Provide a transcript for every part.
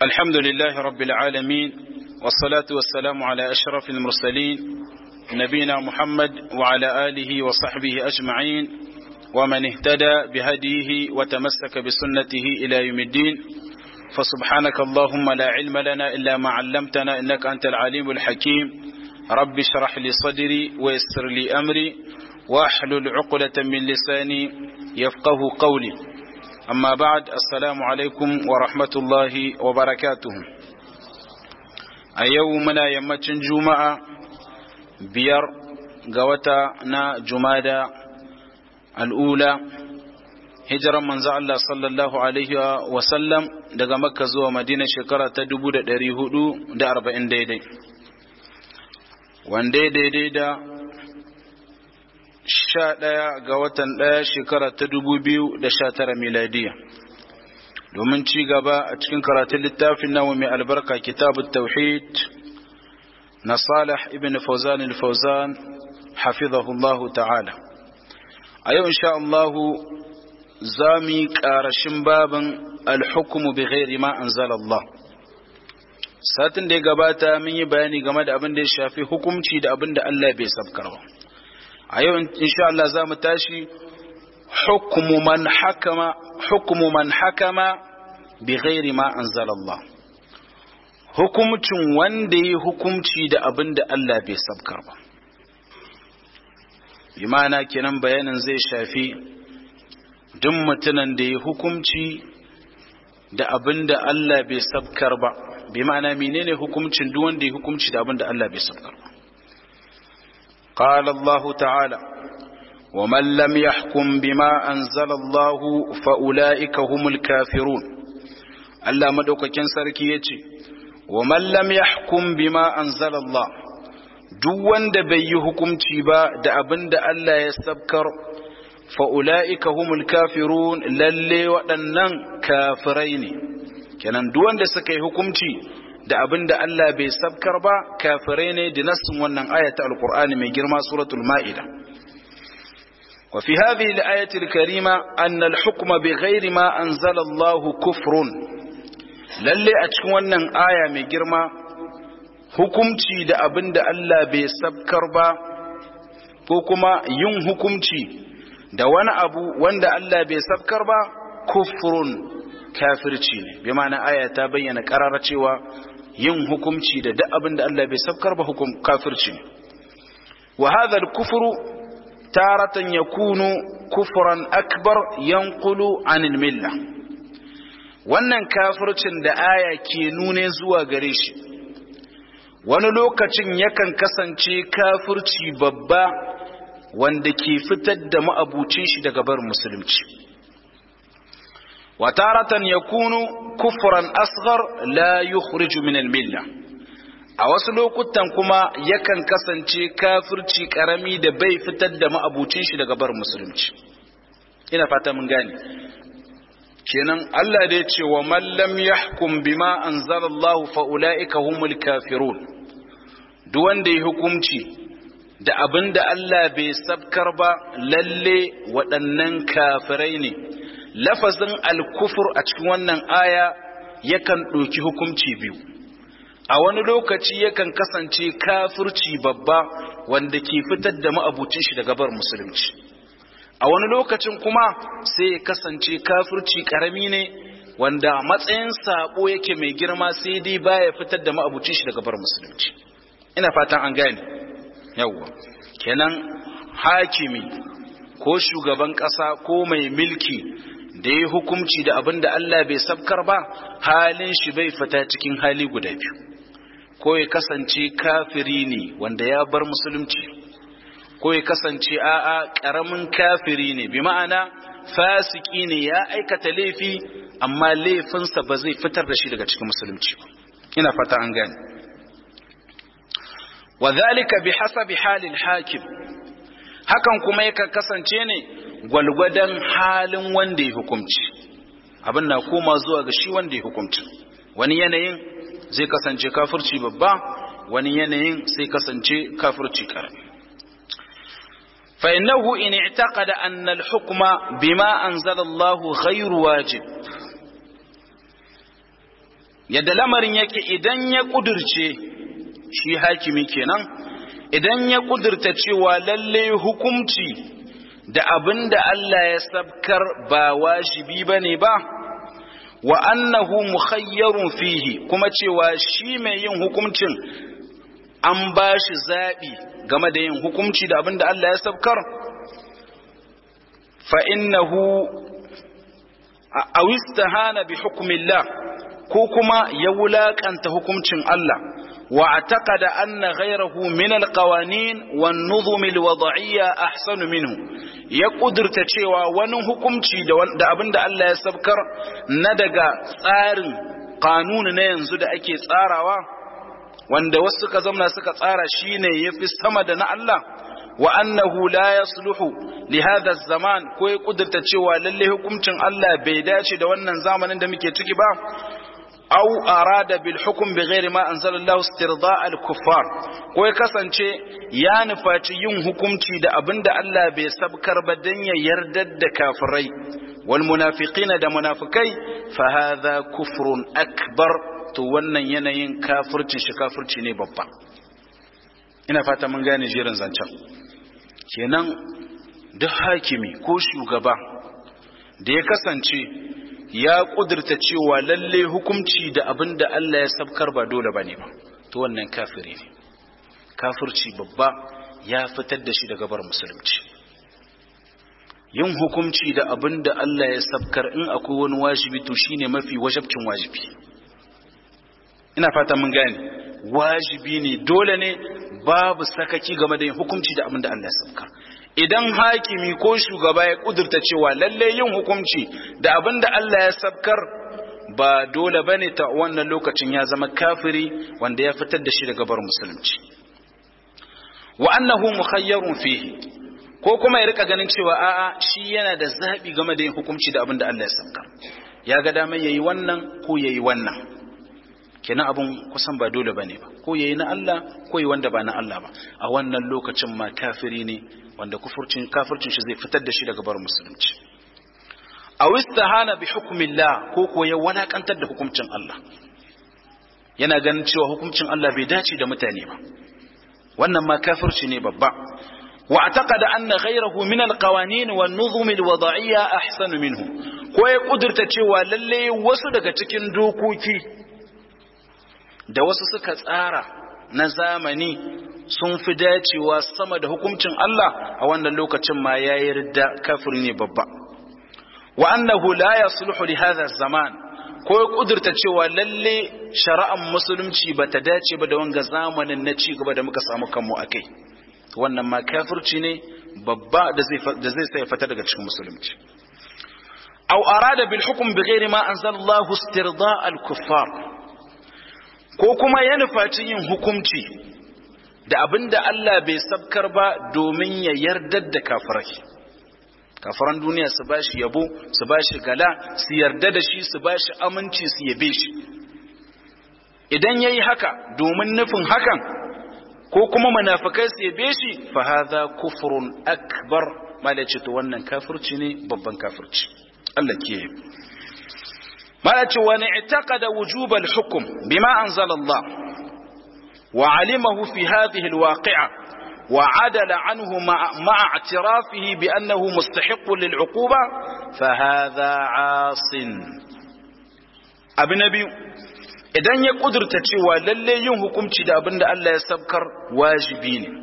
الحمد لله رب العالمين والصلاة والسلام على أشرف المرسلين نبينا محمد وعلى آله وصحبه أجمعين ومن اهتدى بهديه وتمسك بسنته إلى يوم الدين فسبحانك اللهم لا علم لنا إلا ما علمتنا إنك أنت العليم الحكيم رب اشرح لي صدري ويسر لي أمري واحلل عقدة من لساني يفقه قولي أما بعد السلام عليكم ورحمة الله وبركاته أيومنا يمتن جمعة بير قوتا نا جمادة الأولى hijiran manzo Allah sallallahu alaihi wa sallam daga Makka zuwa Madina shekara ta 1440 daidai wanda daidai da sha ɗaya ga watan ɗaya shekara ta dubu biyu da sha tara miladiya domin ci gaba a cikin karatun littafin nawa mai albarka kitabun tauhid na salih ibn fauzan al-fauzan hafizahullahu ta'ala a yau insha Allahu za mu yi ƙarashin babin alhukumu bi ghairi ma anzalallah satin da ya gabata mun yi bayani game da abin da ya shafi hukumci da abin da Allah bai sabkarwa a yau insha Allah za mu tashi hukumu man hakama hukumu man hakama bi ghairi ma anzalallah hukumcin wanda yi hukumci da abin da Allah bai sabkar ba bi ma'ana kenan bayanin zai shafi duk mutumin da ya hukumci da abin da Allah bai sabkar ba bi ma'ana menene hukumcin duk wanda ya hukumci da abin da Allah bai sabkar ba قال الله تعالى ومن لم يحكم بما أنزل الله فأولئك هم الكافرون ألا مدوككين سركيتي ومن لم يحكم بما أنزل الله duk wanda bai yi hukunci ba da abin da Allah ya sabkar fa'ula'ika humul kafirun lalle waɗannan kafirai ne kenan duk wanda suka yi hukunci da abin da Allah bai sabkar ba kafirai ne da nassin wannan ayata alkur'ani mai girma suratul ma'ida wa fi hadhihi al-ayati al-karima anna al-hukma bighairi ma anzala Allah kufrun lalle a cikin wannan aya mai girma hukumci da abin da Allah bai sabkar ba ko kuma yin hukumci da wani abu wanda Allah bai sabkar ba kufrun kafirci ne bi ma'ana aya ta bayyana karara cewa yin hukumci da duk abin da Allah bai sabkar ba hukum kafirci ne wa hadha al-kufru taratan yakunu kufran akbar yanqulu anil milla wannan kafircin da aya ke nune zuwa gare shi wani lokacin yakan kasance kafirci babba wanda ke fitar da ma'abucin shi daga bar musulunci وتارة يكون كفرا أصغر لا يخرج من الملة a wasu lokutan kuma yakan kasance kafirci karami da bai fitar da ma'abucin shi daga bar musulunci ina fata mun gane kenan Allah da ya ce wa man lam yahkum bima anzalallahu fa ulaika humul kafirun duk wanda ya hukunci da abinda Allah bai sabkar ba lalle waɗannan kafirai ne lafazin alkufur a cikin wannan aya yakan ɗauki hukunci biyu a wani lokaci yakan kasance kafirci babba wanda ke fitar da ma'abucin shi daga bar musulunci a wani lokacin kuma sai ya kasance kafirci karami ne wanda matsayin sabo yake mai girma sai dai baya fitar da ma'abucin shi daga bar musulunci ina fatan an gane yawwa kenan hakimi ko shugaban ƙasa ko mai milki da ya hukumci da abin da Allah bai sabkar ba halin shi bai fita cikin hali guda biyu ko ya kasance kafiri ne wanda ya bar musulunci ko ya kasance a'a karamin kafiri ne bi ma'ana fasiki ne ya aikata laifi amma laifinsa ba zai fitar da shi daga cikin musulunci ba ina fata an gane wa zalika bi hasabi halil hakim hakan kuma yakan kasance ne gwalgwadon halin wanda ya hukumci abin na koma zuwa ga shi wanda ya hukumci wani yanayin zai kasance kafirci babba wani yanayin sai kasance kafirci karami فإنه إن اعتقد أن الحكم بما أنزل الله غير واجب yadda lamarin yake idan ya kudurce shi hakimi kenan idan ya kudurta cewa lalle hukumci da abin da Allah ya sabkar ba wajibi bane ba wa annahu mukhayyarun fihi kuma cewa shi mai yin hukuncin an ba shi zaɓi game da yin hukunci da abin da Allah ya sabkar fa innahu awistahana bi hukmillah ko kuma ya wulakanta hukuncin Allah wa ataqada anna ghayrahu min alqawanin wan nuzum alwad'iyya ahsanu minhu ya kudurta cewa wani hukunci da abinda Allah ya sabkar na daga tsarin kanuni na yanzu da ake tsarawa wanda wasu suka zamna suka tsara shine yafi sama da na Allah wa annahu la yasluhu li hadha zaman ko ya kudurta cewa lalle hukuncin Allah bai dace da wannan zamanin da muke ciki ba aw arada bil hukm bighairi ma anzalallahu istirda' al kuffar ko ya kasance ya nufaci yin hukunci da abinda Allah bai sabkar ba dan ya yardar da kafirai wal munafiqina da munafikai fa hadha kufrun akbar to wannan yanayin kafircin shi kafirci ne babba ina fata mun gane jerin zancen kenan duk hakimi ko shugaba da ya kasance ya kudurta cewa lalle hukunci da abin da Allah ya sabkar ba dole bane ba to wannan kafiri ne kafirci babba ya fitar da shi daga bar musulunci yin hukunci da abin da Allah ya sabkar in akwai wani wajibi to shine mafi wajabcin wajibi ina fata mun gane wajibi ne dole ne babu sakaki game da yin hukunci da abin da Allah ya sabkar idan hakimi ko shugaba ya kudurta cewa lalle yin hukunci da abin da Allah ya sabkar ba dole bane ta wannan lokacin ya zama kafiri wanda ya fitar da shi daga bar musulunci wa annahu mukhayyarun fihi ko kuma ya rika ganin cewa a'a shi yana da zabi game da yin hukunci da abin da Allah ya sabkar ya ga daman yayi wannan ko yayi wannan kenan abun kusan ba dole bane ba ko yayi na Allah ko yayi wanda ba na Allah ba a wannan lokacin ma kafiri ne wanda kufurcin kafircin shi zai fitar da shi daga bar musulunci aw istahana bi hukmillah ko ko ya walakantar da hukuncin Allah yana ganin cewa hukuncin Allah bai dace da mutane ba wannan ma kafirci ne babba wa ataqada anna ghayrahu min alqawanin wan nuzum alwada'iyya ahsanu minhu ko ya kudurta cewa lalle wasu daga cikin dokoki da wasu suka tsara na zamani sun fi dacewa sama da hukuncin Allah a wannan lokacin ma ya yarda kafiri ne babba wa annahu la yasluhu li hadha zaman ko ya kudurta cewa lalle shari'ar musulunci ba ta dace ba da wanga zamanin na ci gaba da muka samu kanmu akai wannan ma kafirci ne babba da zai da zai sai fata daga cikin musulunci aw arada bil hukm bighairi ma anzalallahu istirda' al kuffar ko kuma ya nufaci yin hukunci da abin da Allah bai sabkar ba domin ya yardar da kafirai kafiran duniya su ba shi yabo su ba shi gala su yarda da shi su ba shi aminci su yabe shi idan ya yi haka domin nufin hakan ko kuma munafikai su yabe shi fa hadha kufrun akbar malaci to wannan kafirci ne babban kafirci Allah ke malaci wani i'taqada wujubal hukm bima anzala Allah وعلمه في هذه الواقعة وعدل عنه مع, مع اعترافه بأنه مستحق للعقوبة فهذا عاص أبن نبي idan ya kudurta cewa lalle yin hukunci da abin da Allah ya sabkar wajibi ne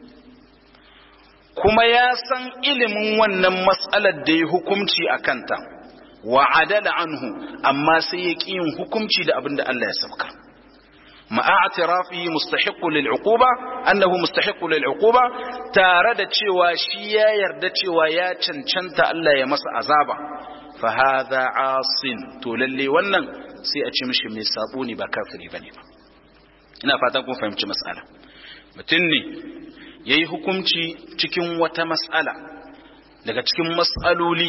kuma ya san ilimin wannan matsalar da ya hukunci a kanta wa adala anhu amma sai ya ƙi yin hukunci da abin da Allah ya sabkar مع اعترافه مستحق للعقوبة أنه مستحق للعقوبة تارد cewa shi ya yarda cewa ya cancanta Allah ya masa azaba fa hadha asin to lalle wannan sai a ce mishi mai sabo ne ba kafiri bane ba ina fatan kun fahimci mas'ala mutum ne yayi hukunci cikin wata mas'ala daga cikin mas'aloli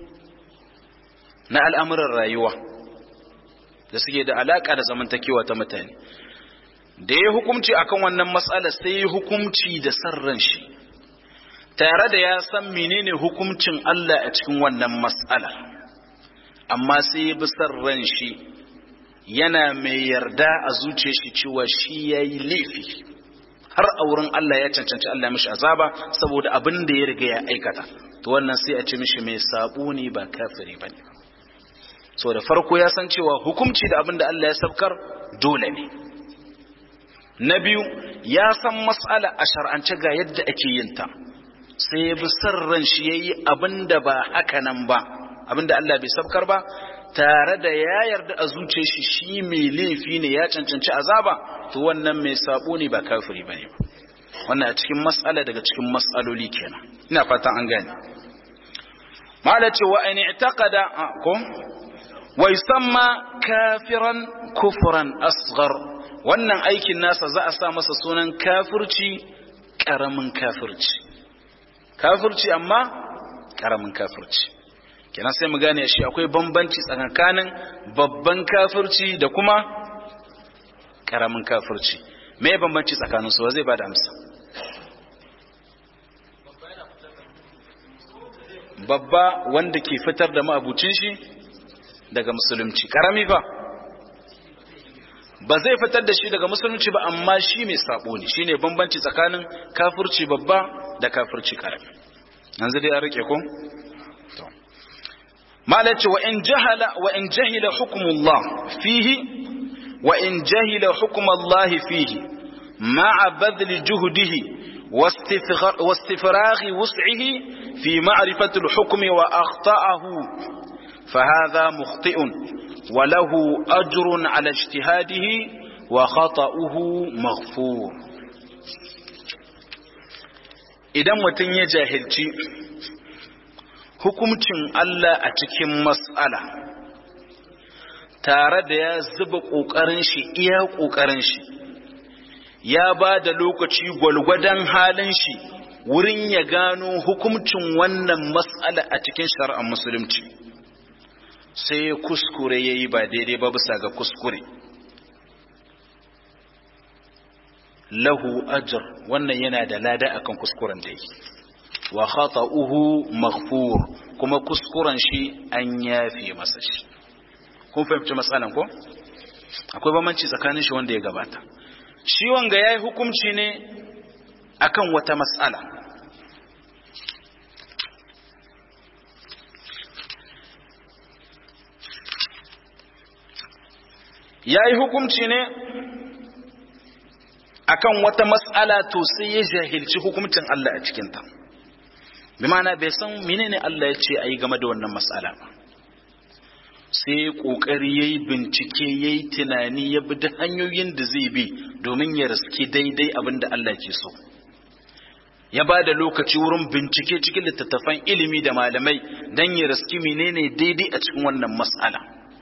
na al'amuran rayuwa da suke da alaka da zamantakewa ta mutane da ya hukumci akan wannan matsala sai ya hukumci da sarran shi tare da ya san menene hukumcin Allah a cikin wannan matsala amma sai ya bi sarran shi yana mai yarda a zuciyar shi cewa shi yayi laifi har a wurin Allah ya cancanci Allah mishi azaba saboda abin da ya riga ya aikata to wannan sai a ce mishi mai sabo ne ba kafiri bane so da farko ya san cewa hukunci da abin da Allah ya sabkar dole ne na biyu ya san mas'ala a shar'ance ga yadda ake yin ta sai ya bi ran shi yayi abin da ba haka nan ba abin da Allah bai sabkar ba tare da ya yarda a zuciyar shi shi mai laifi ne ya cancanci azaba to wannan mai sabo ne ba kafiri bane ba wannan a cikin mas'ala daga cikin mas'aloli kenan ina fatan an gane mala ce wa in i'taqada ko wa yusamma kafiran kufran asghar wannan aikin nasa za a sa masa sunan kafirci karamin kafirci kafirci amma karamin kafirci kenan sai mu gane shi akwai bambanci tsakanin babban kafirci da kuma karamin kafirci me bambanci tsakanin su zai bada amsa babba wanda ke fitar da ma'abucin shi daga musulunci karami ba ba zai fitar da shi daga musulunci ba amma shi mai sabo ne shine bambanci tsakanin kafirci babba da kafirci karami yanzu dai an rike ko to malaci wa in jahala wa in jahila hukmullah fihi wa in jahila hukmullah fihi ma'a badli juhdihi واستفراغ وسعه في معرفة الحكم وأخطأه فهذا مخطئ وله أجر على اجتهاده وخطأه مغفور idan mutum ya jahilci hukuncin Allah a cikin mas'ala tare da ya zuba ƙoƙarin shi iya ƙoƙarin shi ya ba da lokaci gwalgwadon halin shi wurin ya gano hukuncin wannan mas'ala a cikin shari'ar musulunci sai ya kuskure ya yi ba daidai ba bisa ga kuskure lahu ajr wannan yana da lada akan kuskuren da yake wa khata'uhu maghfur kuma kuskuren shi an yafe masa shi kun fahimci matsalan ko akwai bambanci tsakanin shi wanda ya gabata shi wanga yayi hukunci ne akan wata matsala yayi hukunci ne akan wata mas'ala to sai ya jahilci hukuncin Allah a cikinta bi ma'ana bai san menene Allah ya ce ayi game da wannan mas'ala ba sai kokari yayi bincike yayi tunani ya bi da hanyoyin da zai bi domin ya riski daidai abin da Allah ke so ya ba da lokaci wurin bincike cikin littattafan ilimi da malamai don ya riski menene daidai a cikin wannan mas'ala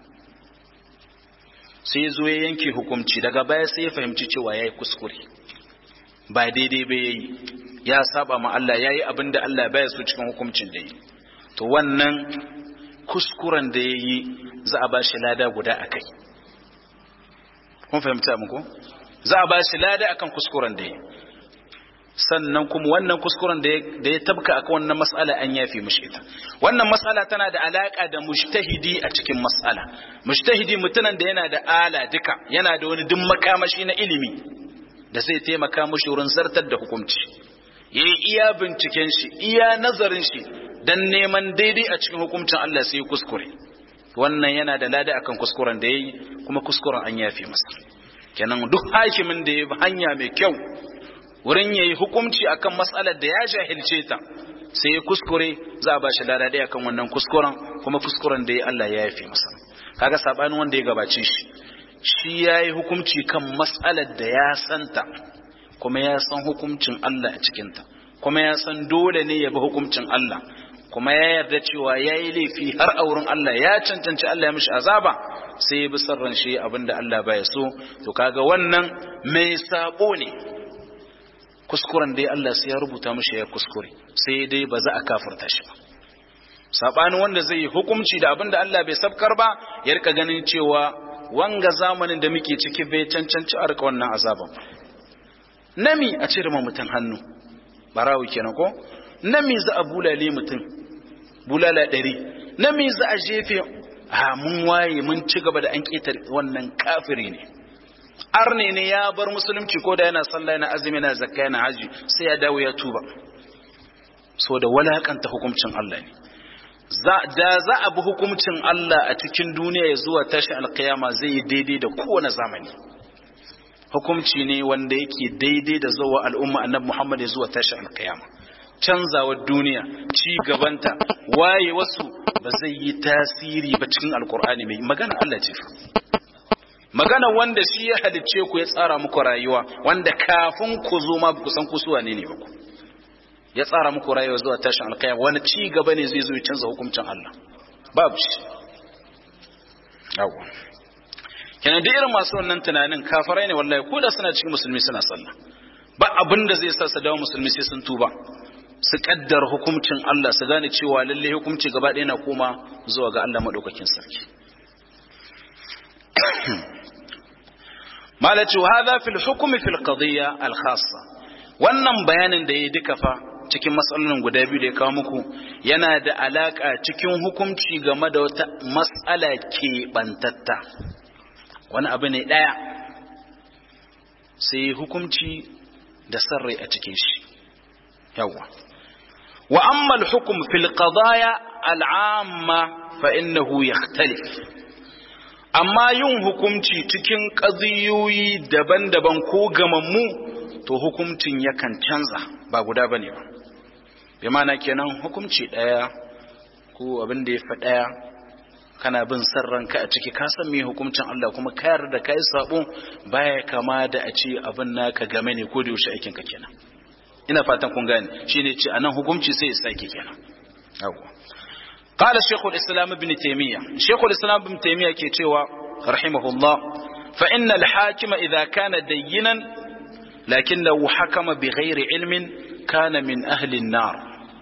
sai zo ya yanke hukunci daga baya sai ya fahimci cewa ya yi kuskure ba daidai ba ya yi ya saba ma Allah ya yi abin da Allah baya so cikin hukuncin da yi to wannan kuskuren da ya yi za a ba shi lada guda a kai kun fahimta muku za a ba shi lada akan kuskuren da ya yi sannan kuma wannan kuskuren da ya tabka akan wannan mas'ala an yafi mishi ita wannan mas'ala tana da alaka da mujtahidi a cikin mas'ala mujtahidi mutumin da yana da ala duka yana da wani duk makamashi na ilimi da zai taimaka mishi wurin zartar da hukunci yayi iya binciken shi iya nazarin shi dan neman daidai a cikin hukuncin Allah sai kuskure wannan yana da lada akan kuskuren da yayi kuma kuskuren an yafi masa kenan duk hakimin da ya bi hanya mai kyau wurin ya yi hukumci akan matsalar da ya jahilce ta sai ya kuskure za a ba shi lada ɗaya kan wannan kuskuren kuma kuskuren da ya Allah ya yafe masa kaga sabanin wanda ya gabace shi shi ya yi hukumci kan matsalar da ya santa kuma ya san hukumcin Allah a cikinta kuma ya san dole ne ya bi hukumcin Allah kuma ya yarda cewa ya yi laifi har a wurin Allah ya cancanci Allah ya mishi azaba sai ya bi sarran shi abinda Allah baya so to kaga wannan mai sabo ne kuskuren dai Allah sai ya rubuta mishi ya kuskure sai dai ba za a kafirta shi ba sabanin wanda zai yi hukunci da abinda Allah bai sabkar ba ya rika ganin cewa wanga zamanin da muke ciki bai cancanci a rika wannan azaban nami a cire ma mutum hannu barawo kenan ko nami za a bulale mutum bulala ɗari nami za a jefe ha mun waye mun ci gaba da an ketar wannan kafiri ne arne ne ya bar musulunci ko da yana sallah yana azumi yana zakka yana haji sai ya dawo ya tuba so da walakanta hukuncin Allah ne da za a bi hukuncin Allah a cikin duniya ya zuwa tashi alkiyama zai yi daidai da kowane zamani hukumci ne wanda yake daidai da zuwa al'umma annabi Muhammad ya zuwa tashi alkiyama canzawar duniya ci gabanta waye wasu ba zai yi tasiri ba cikin alkur'ani mai magana Allah ce magana wanda shi ya halicce ku ya tsara muku rayuwa wanda kafin ku zo ma ku san ku su wane ne ba ku ya tsara muku rayuwa zuwa tashin alkiyama wani ci gaba ne zai zo ya canza hukuncin Allah babu shi yawa kenan duk irin masu wannan tunanin kafirai ne wallahi ko da suna cikin musulmi suna sallah ba abin da zai sa su dawo musulmi sai sun tuba su kaddar hukuncin Allah su gane cewa lalle hukunci gaba ɗaya na koma zuwa ga Allah madaukakin sarki malaci wa hadha fil hukmi fil qadiyya al khassa wannan bayanin da yayi duka fa cikin matsalolin guda biyu da ya kawo muku yana da alaka cikin hukunci game da wata matsala ke bantatta wani abu ne daya sai hukunci da sarrai a cikin shi yawa wa amma al-hukm fil qadaya al-amma fa innahu yakhtalif amma yin hukunci cikin qadiyoyi daban-daban ko gamammu to hukuncin yakan canza ba guda bane ba bi ma'ana kenan hukunci daya ko abin da ya fa daya kana bin san ranka a ciki ka san me hukuncin Allah kuma ka yarda kai sabo baya kama da a ce abin naka game ne ko da yaushe aikin ka kenan ina fatan kun gane shine ce anan hukunci sai ya sake kenan yawa قال شيخ الإسلام ابن تيمية شيخ الإسلام ابن تيمية كيتشوى رحمه الله فإن الحاكم إذا كان دينا لكنه حكم بغير علم كان من أهل النار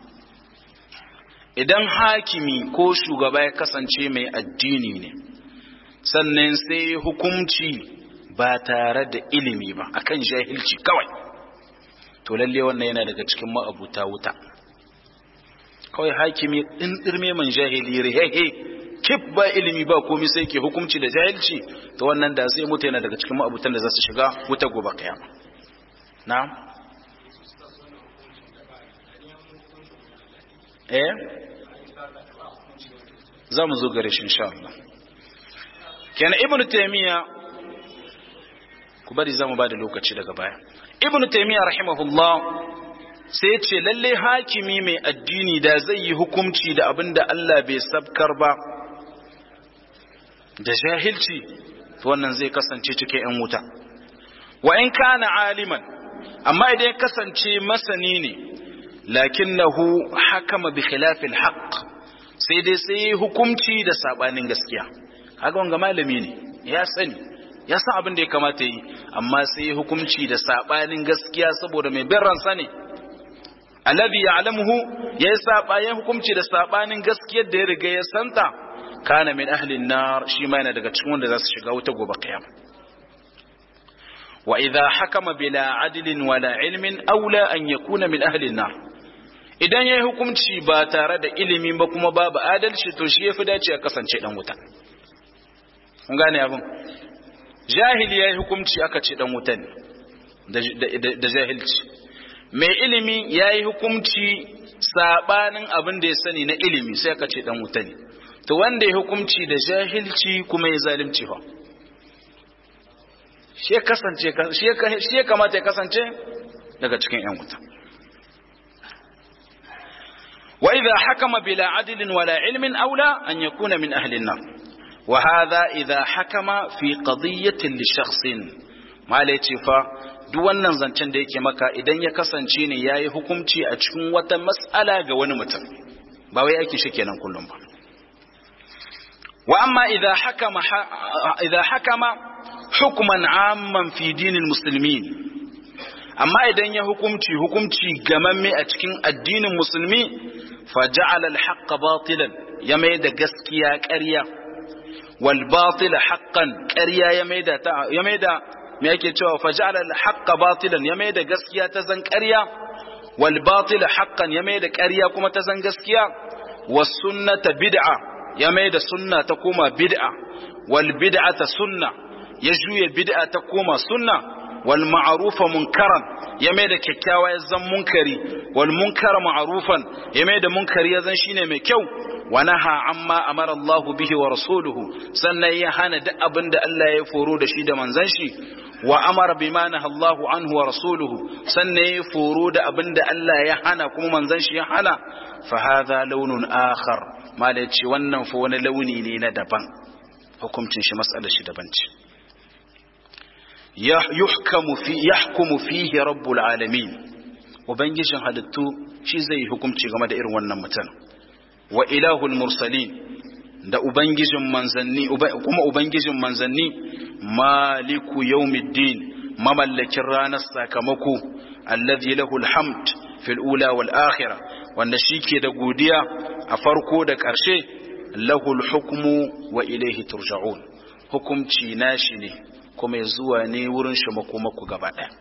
idan hakimi ko shugaba ya kasance mai addini ne sannan sai hukunci ba tare da ilimi ba akan jahilci kawai to lalle wannan yana daga cikin ma'abuta wuta kawai hakimi din dirme man jahili rihehe kif ba ilimi ba komai sai ke hukunci da jahilci to wannan da sai mutu yana daga cikin ma'abutan da za su shiga wuta gobe kiyama na'am eh za mu zo gare shi insha Allah kenan ibnu taymiya ku bari za mu ba da lokaci daga baya ibnu taymiya rahimahullah sai ce lalle hakimi mai addini da zai yi hukunci da abin da Allah bai sabkar ba da jahilci to wannan zai kasance cikin yan wuta wa in kana aliman amma idan ya kasance masani ne lakinnahu hakama bi khilafil haqq sai dai sai hukunci da sabanin gaskiya kaga wanga malami ne ya sani ya san abin da ya kamata yi amma sai hukunci da sabanin gaskiya saboda mai bin ransa ne alladhi ya'lamuhu ya saba ya hukunci da sabanin gaskiyar da ya riga ya santa kana min ahli nar shi ma yana daga cikin wanda za su shiga wuta gobe kiyama wa idha hakama bila adlin wala ilmin aula an yakuna min ahli nar idan yayi hukunci ba tare da ilimi ba kuma babu adalci to shi yafi dace ya kasance dan wuta kun gane abin jahili yayi hukunci aka ce dan wuta ne da jahilci mai ilimi ya yi hukumci sabanin abin da ya sani na ilimi sai ka ce dan wuta ne to wanda ya hukumci da jahilci kuma ya zalimci fa shi ya kasance shi ya kamata ya kasance daga cikin yan wuta wa idha hakama bila adlin wala ilmin aula an yakuna min ahli an-nar wa hadha idha hakama fi qadiyatin li shakhsin mala yace fa duk wannan zancen da yake maka idan ya kasance ne yayi hukunci a cikin wata mas'ala ga wani mutum ba wai ake shi kenan kullum ba wa amma idza hakama idza hakama hukman amman fi dinil muslimin amma idan ya hukunci hukunci gamamme a cikin addinin musulmi fa ja'ala al-haqqa batilan ya mai da gaskiya ƙarya wal batila haqqan ƙarya ya mai da ya mai da me yake cewa faj'ala al-haqqa batilan ya mai da gaskiya ta zan ƙarya wal batila haqqan ya mai da ƙarya kuma ta zan gaskiya was sunnata bid'a ya mai da sunna ta koma bid'a wal bid'ata sunna ya juye bid'a ta koma sunna wal ma'rufa munkaran ya mai da kyakkyawa ya zan munkari wal munkara ma'rufan ya mai da munkari ya zan shine mai kyau wa naha amma amara Allah bihi wa rasuluhu sannan ya hana duk abin da Allah ya foro da shi da manzon shi wa amara bima naha Allah anhu wa rasuluhu sannan ya foro da abin da Allah ya hana kuma manzon shi ya hana fa hadha launun akhar mala ce wannan fa wani launi ne na daban hukuncin shi mas'alar shi daban ce yuhkamu fi yahkumu fihi rabbul alamin ubangijin halittu shi zai hukunci game da irin wannan mutum wa ilahul mursalin da ubangijin manzanni kuma ubangijin manzanni maliku yawmiddin mamallakin ranar sakamako alladhi lahu alhamd fil ula wal akhirah wanda shike da godiya a farko da ƙarshe lahul hukmu wa ilaihi turja'un hukumci nashi ne kuma ya zuwa ne wurin shi makomaku gaba ɗaya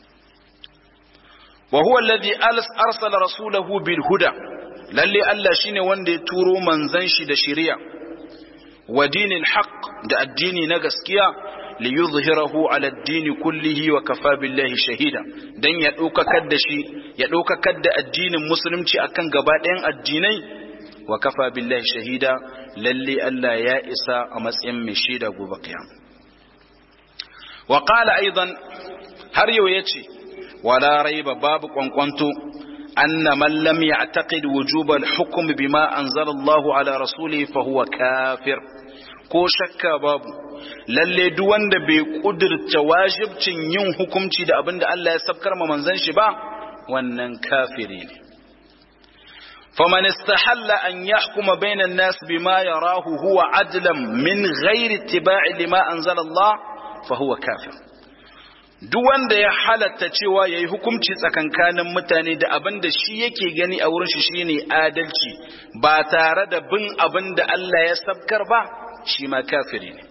wa huwa alladhi arsala rasulahu bil huda lalle Allah shine wanda ya turo manzon shi da shari'a wa dinil haqq da addini na gaskiya li yuzhirahu ala ad-din kullihi wa kafa billahi shahida dan ya daukakar da shi ya daukakar da addinin musulunci akan gaba ɗayan addinai wa kafa billahi shahida lalle Allah ya isa a matsayin mai shaida gobe kiyama wa qala aidan har yau yace wala raiba babu kwankwanto anna man lam ya'taqid wujub al-hukm bima anzala Allah ala rasulihi fa huwa kafir ko shakka babu lalle duk wanda bai kudurta wajibcin yin hukunci da abinda Allah ya sabkar ma manzon shi ba wannan kafiri ne فمن استحل أن يحكم بين الناس بما يراه هو عدلا من غير اتباع لما أنزل الله فهو كافر duk wanda ya halatta cewa ya yi hukunci tsakankanin mutane da abin da shi yake gani a wurin shi shine adalci ba tare da bin abin da Allah ya sabkar ba shi ma kafiri ne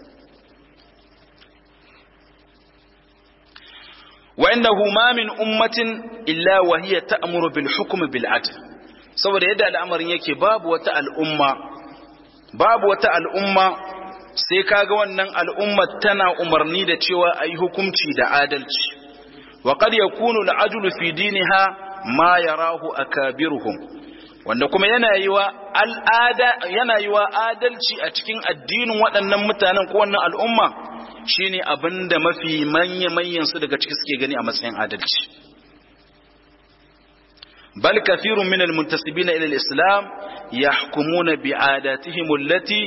wa innahu ma min ummatin illa wa hiya ta'muru bil hukm bil adl saboda yadda al'amarin yake babu wata al'umma babu wata al'umma sai kaga wannan al'umma tana umarni da cewa ayi hukunci da adalci wa qad yakunu al'adlu fi diniha ma yarahu akabiruhum wanda kuma yana yiwa al'ada yana yiwa adalci a cikin addinin waɗannan mutanen ko wannan al'umma shine abinda mafi manya manyan su daga ciki suke gani a matsayin adalci بل كثير من المنتسبين إلى الإسلام يحكمون بعاداتهم التي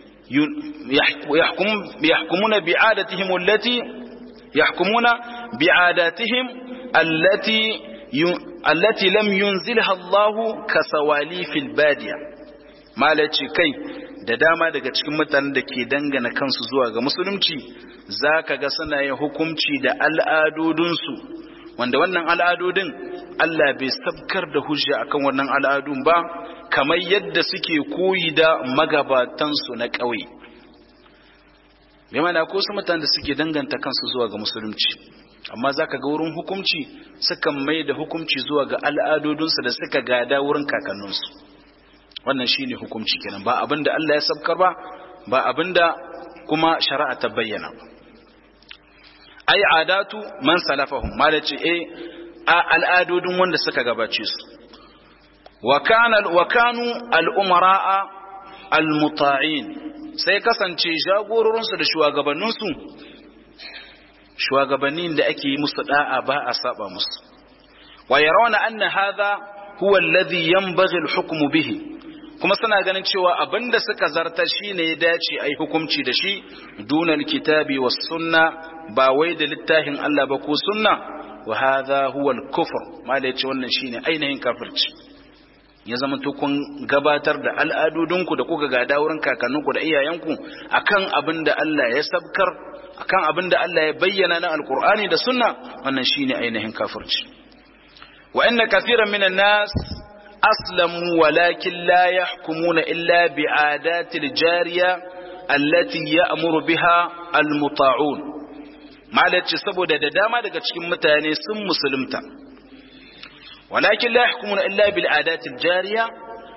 يحكم يحكمون بعادتهم التي يحكمون بعاداتهم التي التي لم ينزلها الله كسواليف البادية ما kai da dama daga cikin mutanen da ke dangana kansu zuwa ga musulunci za ka ga suna yin hukunci da al'adodinsu wanda wannan al'adodin Allah bai sabkar da hujja akan wannan al'adun ba kamar yadda suke koyi da magabatansu na ƙauye bai mana ko su mutane da suke danganta kansu zuwa ga musulunci amma za ka ga wurin hukunci sukan mai da hukunci zuwa ga al'adodinsu da suka gada wurin kakanninsu wannan shine hukunci kenan ba abin da Allah ya sabkar ba ba abin da kuma shari'a ta bayyana ba ai adatu man salafahum malaci eh a al'adodin wanda suka gabace su wa kana wa kanu al-umara'a al-muta'in sai kasance jagororin su da shugabannin su shugabannin da ake yi musu da'a ba a saba musu wa yarawna anna hadha huwa alladhi yanbaghi al-hukmu bihi kuma suna ganin cewa abinda suka zarta shine ya dace ai hukunci da shi dunal kitabi was sunna ba wai da littafin Allah ba ko sunna wa hadha huwa al-kufr ma da yace wannan shine ainihin kafirci ya zama to kun gabatar da al'adodinku da kuka gada wurin kakanninku da iyayenku akan abin da Allah ya sabkar akan abin da Allah ya bayyana na alqur'ani da sunna wannan shine ainihin kafirci wa inna kathiran minan nas أسلموا ولكن لا يحكمون إلا بعادات الجارية التي يأمر بها المطاعون ما لتشسبوا دا داما دا cikin mutane sun musulunta ولكن لا يحكمون إلا بالعادات الجارية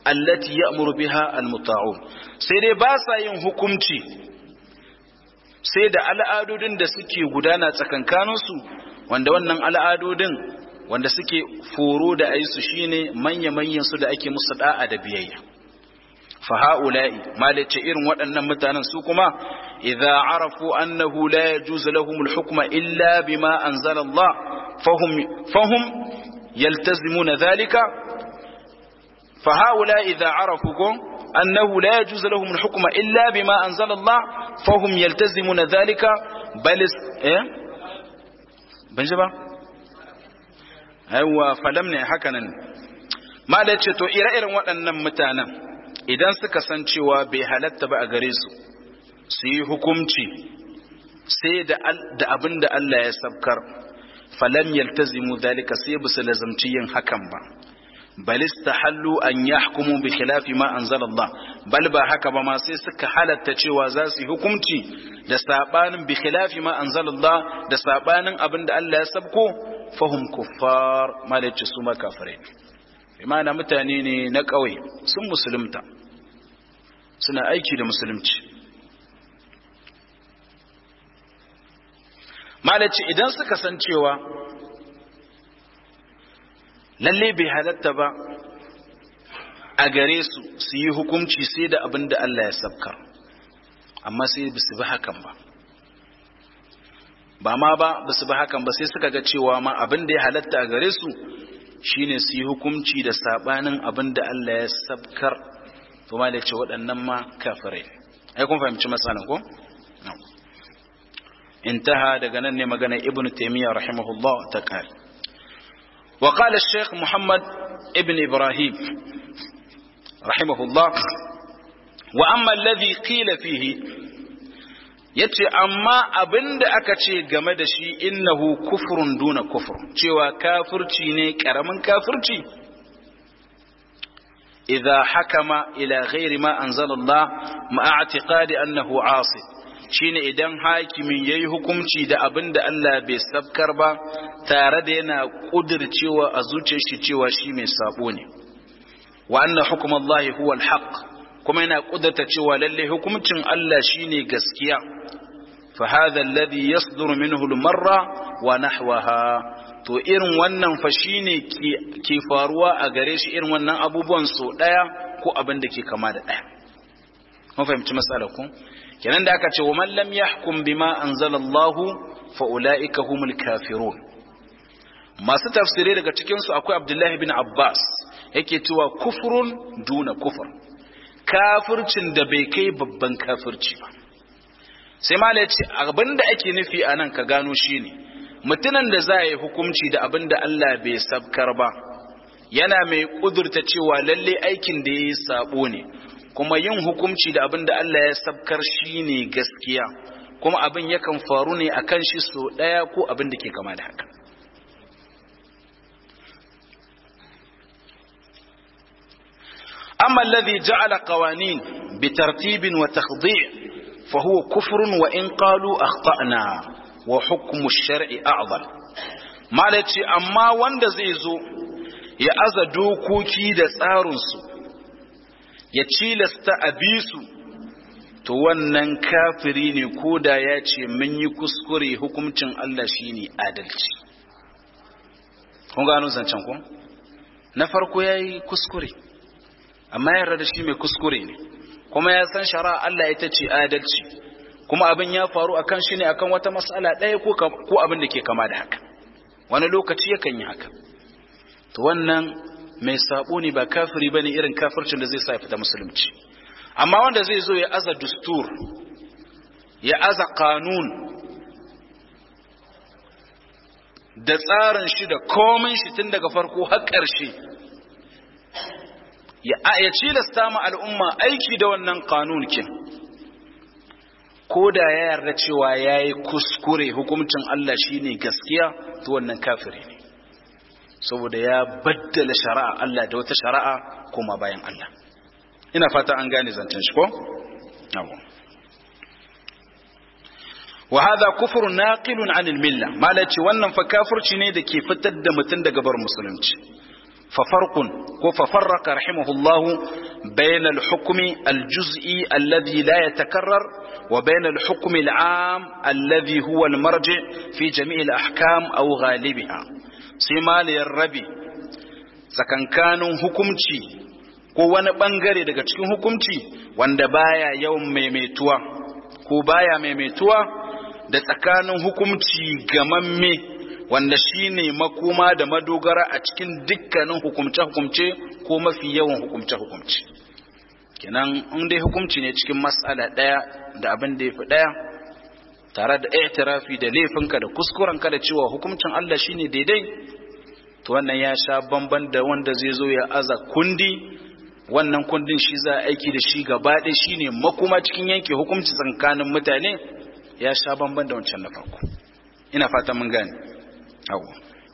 allati ya'muru biha almuta'un sai dai ba sa yin hukunci sai da al'adodin da suke gudana tsakankaninsu wanda wannan al'adodin wanda suke foro da aisu shine manya-manyan su da ake musu da'a da biyayya fa ha'ula'i malace irin waɗannan mutanen su kuma idza arafu annahu la yajuzu lahum al-hukma illa bima anzala Allah fahum fahum yaltazimuna dhalika fa ha'ula'i idza arafu annahu la yajuzu lahum al-hukma illa bima anzala Allah fahum yaltazimuna dhalika bal eh ban ba aiwa falam ne haka nan malace to ire-iren waɗannan mutanen idan suka san cewa bai halatta ba a gare su su yi hukumci sai da abin da Allah ya sabkar falam yaltazimu dalika sai ba su lazamci yin hakan ba bal istahallu an yahkumu bi khilafi ma anzala Allah bal ba haka ba ma sai suka halatta cewa za su yi hukumci da sabanin bi khilafi ma anzala Allah da sabanin abin da Allah ya sabko fahum kuffar malaci su makafirai imana mutane ne na ƙauye sun musulunta suna aiki da musulunci malaci idan suka san cewa lalle bai halatta ba a gare su su yi hukunci sai da abin da Allah ya sabkar amma sai ba su bi hakan ba ba ma ba ba su bi hakan ba sai suka ga cewa ma abin da ya halatta a gare su shine su yi hukunci da sabanin abin da Allah ya sabkar to ma da ce waɗannan ma kafirai ai kun fahimci matsalan ko intaha daga nan ne magana ibn taymiyyah rahimahullah ta kare wa qala shaykh muhammad ibn ibrahim rahimahullah wa amma alladhi qila fihi yace amma abinda aka ce game da shi innahu kufrun duna kufr cewa kafirci ne karamin kafirci idza hakama ila ghairi ma anzala Allah ma'a i'tiqadi annahu 'asi shine idan hakimin yayi hukunci da abinda Allah bai sabkar ba tare da yana kudircewa a zuciyar shi cewa shi mai sabo ne wa anna hukmullahi huwa al-haqq kuma yana kudurta cewa lalle hukuncin Allah shine gaskiya fa hadha alladhi yasduru minhu al-marra wa nahwaha to irin wannan fa shine ke faruwa a gare shi irin wannan abubuwan so daya ko abin da ke kama da daya mun fahimci matsalar ku kenan da aka ce wa man lam yahkum bima anzalallahu fa ulaika humul kafirun masu tafsiri daga cikin su akwai Abdullahi bin Abbas yake cewa kufrun duna kufur kafircin da bai kai babban kafirci ba sai mala ce abin da ake nufi a nan ka gano shi ne mutumin da za a yi hukunci da abin da Allah bai sabkar ba yana mai kudurta cewa lalle aikin da ya yi sabo ne kuma yin hukunci da abin da Allah ya sabkar shi ne gaskiya kuma abin yakan faru ne a kan shi so ɗaya ko abin da ke kama da haka أما الذي جعل قوانين بترتيب وتخضيع فهو كفر وإن قالوا أخطأنا وحكم الشرع أعظم ما لتي أما وند زيزو يا أزا دوكوكي دا تسارنسو يا تشيلستا أبيسو to wannan kafiri ne ko da ya ce mun yi kuskure hukuncin Allah shine adalci kun gano zancen ku na farko yayi kuskure amma yarda da shi mai kuskure ne kuma ya san shari'a Allah ita ce adalci kuma abin ya faru akan shi ne akan wata mas'ala ɗaya ko ko abin da ke kama da haka wani lokaci yakan yi haka to wannan mai sabo ne ba kafiri bane irin kafircin da zai sa ya fita musulunci amma wanda zai zo ya aza dustur ya aza kanun da tsarin shi da komai shi tun daga farko har ƙarshe ya cilasta ma al'umma aiki da wannan kanunkin ko da ya yarda cewa ya yi kuskure hukuncin Allah shi ne gaskiya to wannan kafiri ne saboda ya baddala shari'a Allah da wata shari'a kuma bayan Allah ina fata an gane zancen shi ko? wa hadha kufrun naqilun anil milla malaci wannan fa kafirci ne da ke fitar da mutum daga bar musulunci ففرق ففرق رحمه الله بين الحكم الجزئي الذي لا يتكرر وبين الحكم العام الذي هو المرجع في جميع الأحكام أو غالبها سيما للربي sakankanin hukumci ko wani bangare daga cikin hukumci wanda baya yawan maimaituwa ko baya maimaituwa da tsakanin hukumci gamamme wanda shine makoma da madogara a cikin dukkanin hukumce-hukumce ko mafi yawan hukumce-hukumce kenan in dai hukumci ne cikin matsala ɗaya da abin da ya fi ɗaya tare da i'tirafi da laifinka da kuskurenka da cewa hukumcin Allah shine daidai to wannan ya sha bamban da wanda zai zo ya aza kundi wannan kundin shi za a aiki da shi gaba ɗaya shine makoma cikin yanke hukumci tsakanin mutane ya sha bamban da wancan na farko ina fata mun gane أول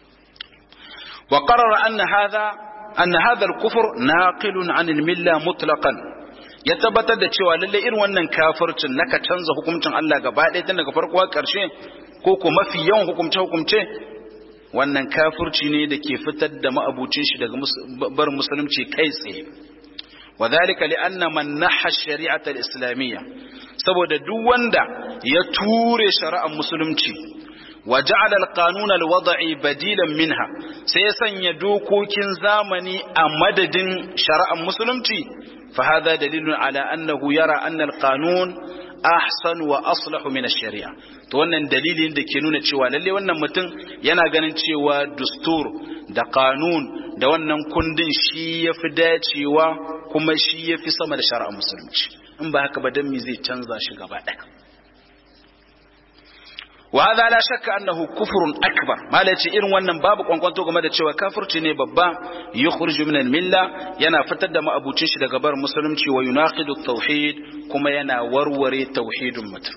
وقرر أن هذا أن هذا الكفر ناقل عن الملة مطلقا ya tabbatar da cewa lalle irin wannan kafircin naka canza hukuncin Allah gaba ɗaya tun daga farko har ƙarshe ko ko mafi yawan hukumce hukumce wannan kafirci ne da ke fitar da ma'abucin shi daga bar musulunci kai tsaye wa dhalika li anna man naha shari'ata al-islamiyya saboda duk wanda ya ture shari'ar musulunci وجعل القانون الوضعي بديلا منها سيسن يدوكوكين زامني أمدد شرع مسلمتي فهذا دليل على أنه يرى أن القانون أحسن وأصلح من الشريعة to wannan dalilin da ke nuna cewa lalle wannan mutum yana ganin cewa dustur da kanun da wannan kundin shi ya fi dacewa kuma shi ya fi sama da shari'ar musulunci in ba haka ba dan me zai canza shi gaba ɗaya وهذا لا شك أنه كفر أكبر ما لا irin wannan babu kwankwanto game da cewa kafirci ne babba yukhriju min al-milla yana fitar da ma'abucin shi daga bar musulunci wa yunaqidu tauhid kuma yana warware tauhidin mutum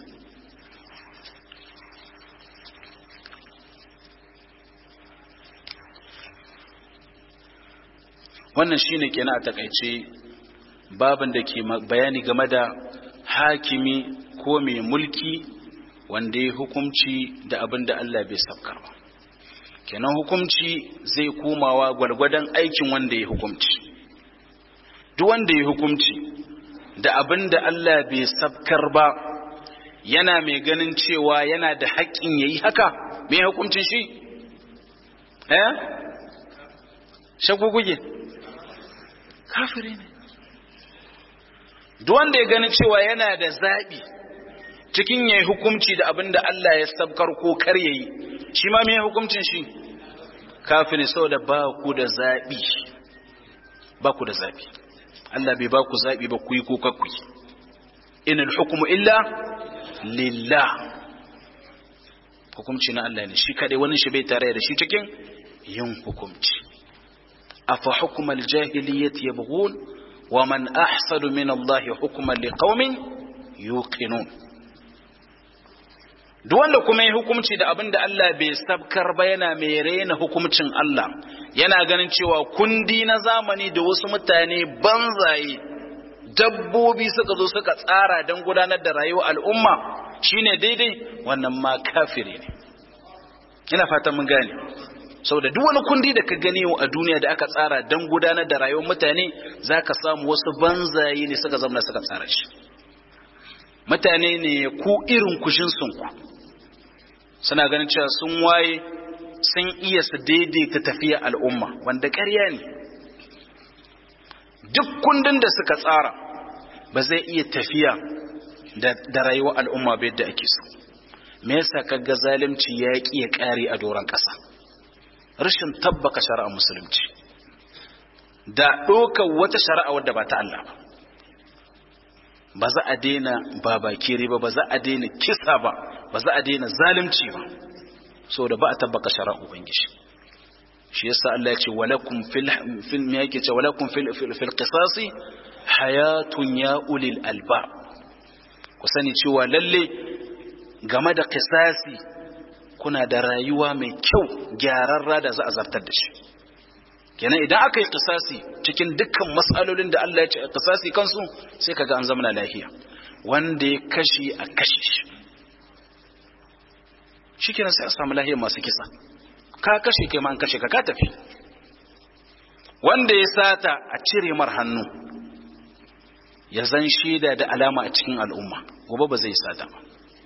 wannan shine kenan a takaice babin da ke bayani game da hakimi ko mai mulki wanda ya hukumci da abin da Allah bai sabkar ba kenan hukumci zai komawa gwargwadon aikin wanda ya hukumci duk wanda ya hukumci da abin da Allah bai sabkar ba yana mai ganin cewa yana da haƙƙin ya yi haka mai hukumcin shi eh shaguguge kafiri ne duk wanda ya gani cewa yana da zaɓi cikin yayi hukunci da abin da Allah ya sabkar ko kar yayi shi ma me hukuncin shi kafin saboda ba ku da zabi ba ku da zabi Allah bai ba ku zabi ba ku yi ko kakku yi inal hukmu illa lillah hukunci na Allah ne shi kadai wani shi bai tare da shi cikin yin hukunci afa hukmal jahiliyyati yabghun wa man ahsanu min Allah hukman liqaumin yuqinun duk wanda kuma yi hukumci da abin da Allah bai sabkar ba yana mai raina hukumcin Allah yana ganin cewa kundi na zamani da wasu mutane banzaye dabbobi suka zo suka tsara don gudanar da rayuwar al'umma shine daidai wannan ma kafiri ne ina fatan mun gane saboda duk wani kundi da ka gani a duniya da aka tsara don gudanar da rayuwar mutane zaka samu wasu banzaye ne suka zama suka tsara shi mutane ne ku irin kushin sunku suna ganin cewa sun waye sun iya su daidaita tafiya al'umma wanda ƙarya ne duk kundin da suka tsara ba zai iya tafiya da rayuwar al'umma ba yadda ake so me yasa kaga zalunci ya ƙi ya ƙare a doron ƙasa rashin tabbaka shari'ar musulunci da ɗaukar wata shari'a wadda ba ta Allah ba ba za a daina babakere ba ba za a daina kisa ba ba za a daina zalunci ba saboda ba a tabbaka shari'ar ubangiji shi yasa Allah ya ce walakum fil fil me yake ce walakum fil fil qisasi hayatun ya ulil alba ku sani cewa lalle game da qisasi kuna da rayuwa mai kyau gyararra da za a zartar da shi kenan idan aka yi qisasi cikin dukkan matsalolin da Allah ya ce qisasi kansu sai kaga an zama lafiya wanda ya kashi a kashe shi shikenan sai a samu lahiyar masu kisa ka kashe kai ma an kashe ka ka tafi wanda ya sata a cire mar hannu ya zan shaida da alama a cikin al'umma gobe ba zai sata ba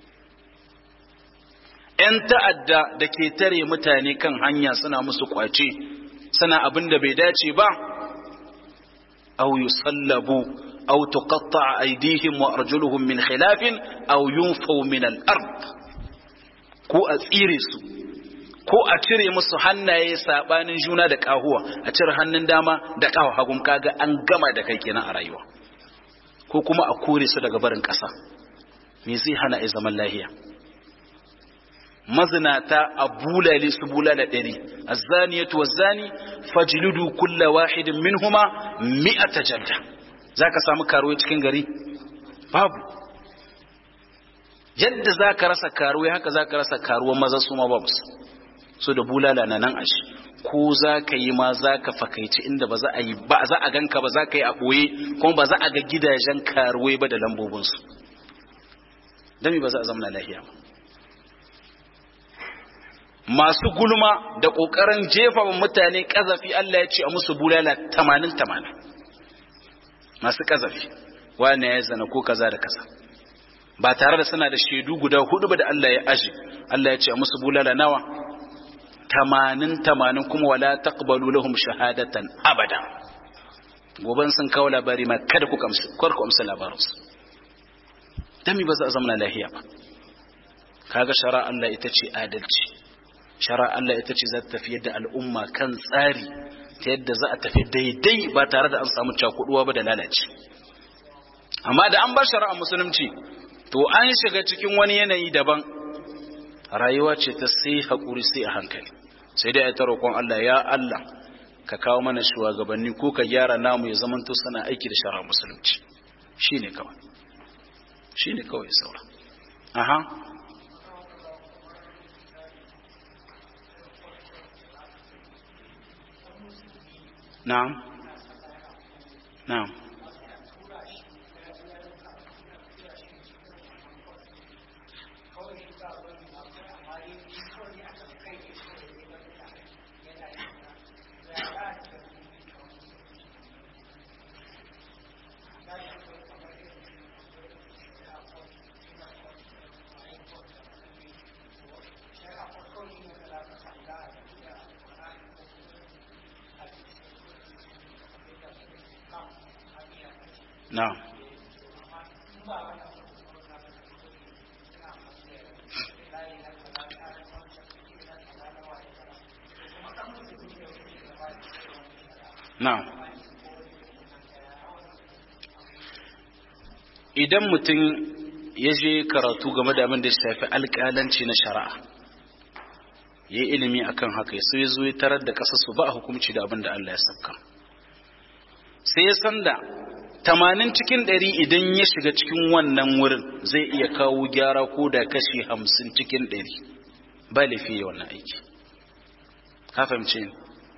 ‘yan ta'adda da ke tare mutane kan hanya suna musu kwace suna abin da bai dace ba au yusallabu au tuqatta aydihim wa arjuluhum min khilafin au yunfaw min al-ard ko a tsire su ko a cire musu hannaye sabanin juna da kahuwa a cire hannun dama da kawo hagun kaga an gama da kai kenan a rayuwa ko kuma a kore su daga barin ƙasa me zai hana a zaman lahiya mazinata a bulale su bulala ɗari azzaniyatu wazzani fajlidu kulla wahidin minhuma mi'ata jalda zaka samu karuwa cikin gari babu yadda zaka rasa karuwa haka zaka rasa karuwa maza su ma babu so da bulala na nan ashi ko zaka yi ma zaka fakaici inda ba za a yi ba za a ganka ba zaka yi a boye kuma ba za a ga gidajen karuwai ba da lambobinsu dami ba za a zama lahiya ba masu gulma da ƙoƙarin jefa wa mutane ƙazafi Allah ya ce a musu bulala tamanin tamanin masu ƙazafi wane ya zana ko kaza da kaza ba tare da suna da shaidu guda hudu ba da Allah ya aji Allah ya ce a musu bulala nawa tamanin tamanin kuma wala taqbalu lahum shahadatan abada goban sun kawo labari ma kada ku kamsu kar ku amsa labarinsu dami ba za a zama lahiya ba kaga shara Allah ita ce adalci shara Allah ita ce za ta tafiyar da al'umma kan tsari ta yadda za a tafi daidai ba tare da an samu cakuduwa ba da lalace amma da an bar shari'a musulunci to an shiga cikin wani yanayi daban rayuwa ce ta sai haƙuri sai a hankali sai dai a ta roƙon Allah ya Allah ka kawo mana shugabanni ko ka gyara namu ya zamanto sana aiki da shari'a musulunci shine kawai shine kawai saura aha نعم نعم نعم na'am idan mutum ya je karatu game da abin da ya shafi alƙalanci na shari'a ya yi ilimi akan haka ya ya zo ya tarar da ƙasarsu ba a hukumci da abin da Allah ya sabka sai ya san da tamanin cikin ɗari idan ya shiga cikin wannan wurin zai iya kawo gyara ko da kashi hamsin cikin ɗari ba laifi ya wannan aiki ka fahimce ni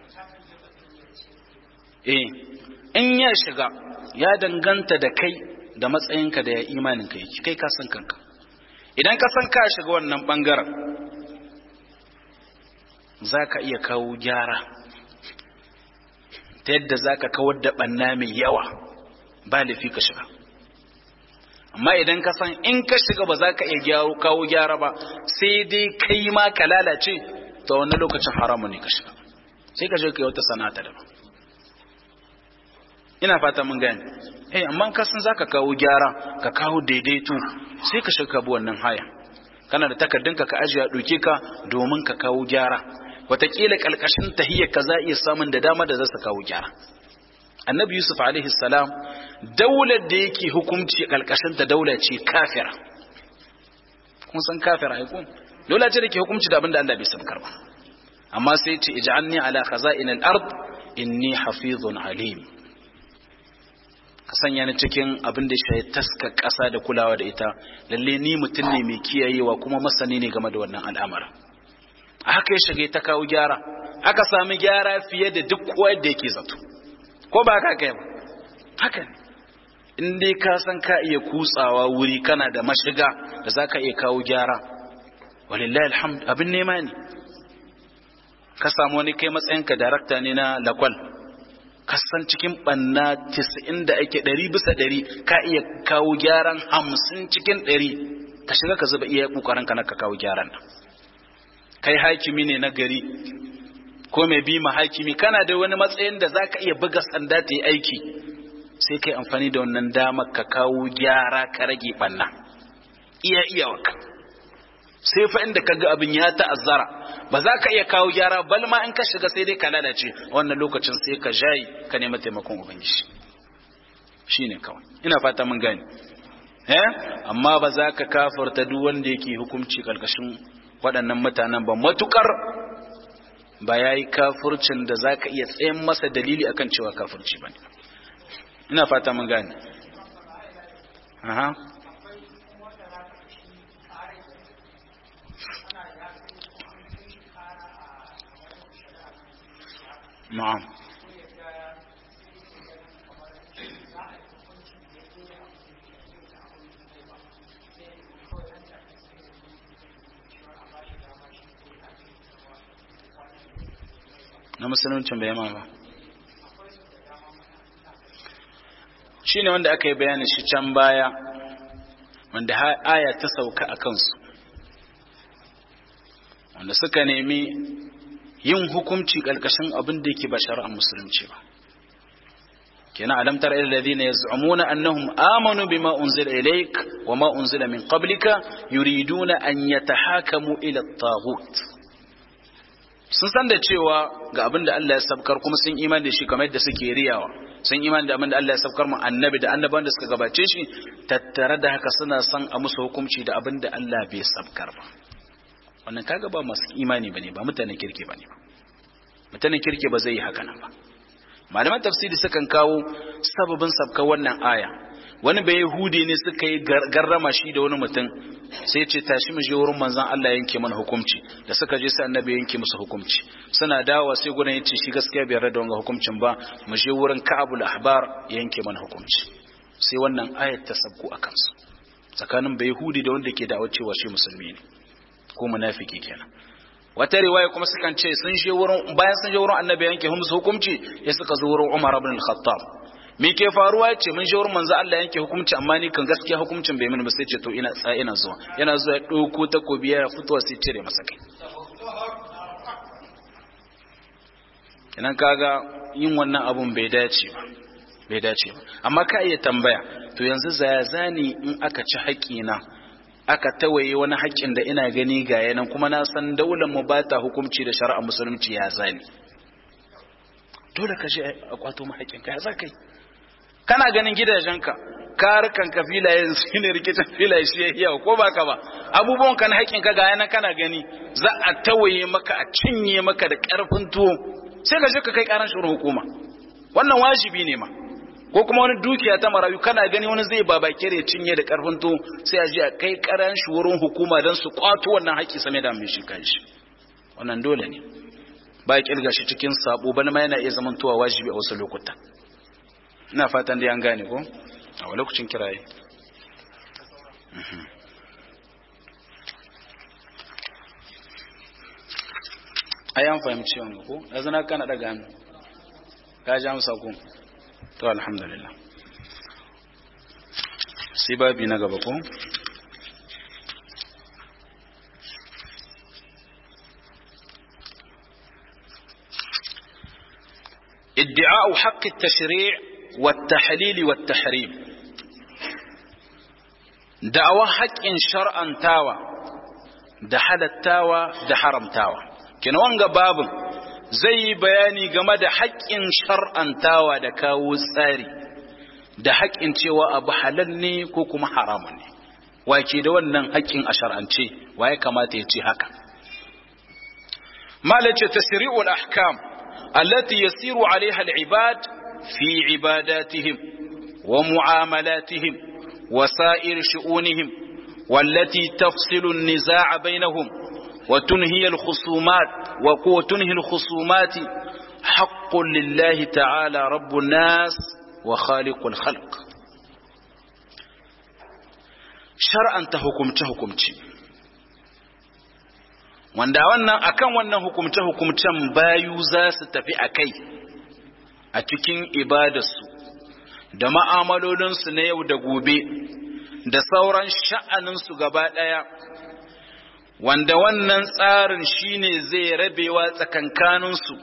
eh in ya shiga ya danganta da kai da matsayinka da ya imanin ka yake kai ka san kanka idan ka san ka shiga wannan bangaren za ka iya kawo gyara ta yadda za ka kawar da ɓanna mai yawa ba laifi ka shiga amma idan ka san in ka shiga ba za ka iya kawo gyara ba sai dai kai ma ka lalace ta wani lokacin haramu ne ka shiga sai ka shiga kai wata sana'ata daban ina fata mun gane eh amma ka san zaka kawo gyara ka kawo daidaito sai ka shiga bu wannan haya kana da takardunka ka ajiye doke ka domin ka kawo gyara wataƙila kalkashin tahiyyar ka za iya samun da dama da za su kawo gyara annabi yusuf alaihi salam daular da yake hukunci kalkashin ta daula ce kafira kun san kafira ai kun daula ce da ke hukunci da abin da Allah bai sabkar ba amma sai ce ij'alni ala khaza'in al-ard inni hafizun alim ka sanya ni cikin abin da shi taska ƙasa da kulawa da ita lalle ni mutum ne mai kiyayewa kuma masani ne game da wannan al'amarin a haka ya shiga ta kawo gyara aka sami gyara fiye da duk kowa da yake zato ko ba ka kai ba haka ne in dai ka san ka iya kutsawa wuri kana da mashiga da za ka iya kawo gyara walillahi alhamd abin nema ne ka samu wani kai matsayinka darakta ne na lakwal kasan cikin banna 90 da ake 100 bisa 100 ka iya kawo gyaran 50 cikin 100 ka shiga ka zuba iya kokarin ka na ka kawo gyaran nan kai hakimi ne na gari ko mai bi ma hakimi kana da wani matsayin da zaka iya buga sanda ta yi aiki sai kai amfani da wannan damar ka kawo gyara ka rage banna iya iya waka sai fa inda kaga abin ya ta'azzara ba za ka iya kawo gyara bal ma in ka shiga sai dai ka lalace wannan lokacin sai ka jayi ka nemi taimakon ubangiji shine kawai ina fata mun gane eh amma ba za ka kafarta duk wanda yake hukunci karkashin waɗannan mutanen ba matukar ba ya yi kafurcin da za ka iya tsayin masa dalili akan cewa kafurci ba ne ina fata mun gane aha na'am na musuluncin bai yama ba shi ne wanda aka yi bayanin shi can baya wanda aya ta sauka a kansu wanda suka nemi yin hukunci ƙarƙashin abin da yake ba shari'ar musulunci ba kenan alam tara ila alladhina yaz'umuna annahum amanu bima unzila ilayk wama unzila min qablika yuriduna an yatahakamu ila at-taghut sun san da cewa ga abin da Allah ya sabkar kuma sun iman da shi kamar yadda suke riyawa sun iman da abin da Allah ya sabkar mu annabi da annaban da suka gabace shi tattare da haka suna son a musu hukunci da abin da Allah bai sabkar ba wannan kaga ba masu imani bane ba mutanen kirki bane ba mutanen kirki ba zai yi haka nan ba malaman tafsiri sukan kawo sababin sabkar wannan aya wani bai yahudi ne suka yi garrama shi da wani mutum sai ce tashi mu je wurin manzon Allah yanke mana hukunci da suka je sai annabi yanke musu hukunci suna dawowa sai gudan yace shi gaskiya bai yarda da wannan hukuncin ba mu je wurin Ka'abul Ahbar yanke mana hukunci sai wannan ayat ta sabku a kansu tsakanin bai yahudi da wanda ke da'awar cewa shi musulmi ne ko munafiki kenan wata riwaya kuma sukan ce sun je wurin bayan sun je wurin annabi yanke musu hukunci ya suka zo wurin Umar ibn al-Khattab me ke faruwa ya ce mun shawar manzo Allah yanke hukunci amma ni kan gaskiya hukuncin bai mini ba sai ce to ina tsa ina zuwa yana zuwa ya dauko takobi ya fitowa sai cire masa kai idan kaga yin wannan abun bai dace ba bai dace ba amma ka iya tambaya to yanzu zaya zani in aka ci haƙina aka tawaye wani haƙƙin da ina gani ga yanan kuma na san daular mu ba ta hukunci da shari'a musulunci ya zani dole ka je a kwato mu haƙƙinka ya za kai kana ganin gidajenka karukan ka filaye su ne rikicin filaye shi ya iya ko baka ba abubuwan kan haƙin ka ga yana kana gani za a tawaye maka a cinye maka da ƙarfin tuwo sai ka je ka kai ƙaran shurin hukuma wannan wajibi ne ma ko kuma wani dukiya ta marayu kana gani wani zai baba kere cinye da ƙarfin tuwo sai a je a kai ƙaran shurin hukuma don su kwato wannan haƙi same da mai shi kanshi wannan dole ne ba kirga shi cikin sabo bana ma yana iya zamantowa wajibi a wasu lokuta ina fatan dai an gane ko a wani lokacin kiraye ai an fahimci wani ko yanzu na kana daga hannu ka ji amsa ko to alhamdulillah sai babi na gaba ko ادعاء حق التشريع والتحليل والتحريم دعوة حق شرعا تاوى da halattawa da haramtawa kina wanga babin zai yi bayani game da haƙƙin shar'antawa da kawo tsari da haƙƙin cewa abu halal ne ko kuma haramun ne wake da wannan haƙƙin a shar'ance wa ya kamata ya ce haka malace tasri'ul ahkam allati yasiru alaiha al-ibad fi ibadatihim wa mu'amalatihim wa sa'ir shu'unihim والتي تفصل النزاع بينهم وتنهي الخصومات وتنهي الخصومات حق لله تعالى رب الناس وخالق الخلق شرعا تحكمت حكمتي wanda wannan akan wannan hukumce hukumcen bayu za su tafi a kai a cikin ibadarsu da ma'amalolinsu na yau da gobe da sauran sha'aninsu gaba ɗaya wanda wannan tsarin shine zai rabewa tsakankaninsu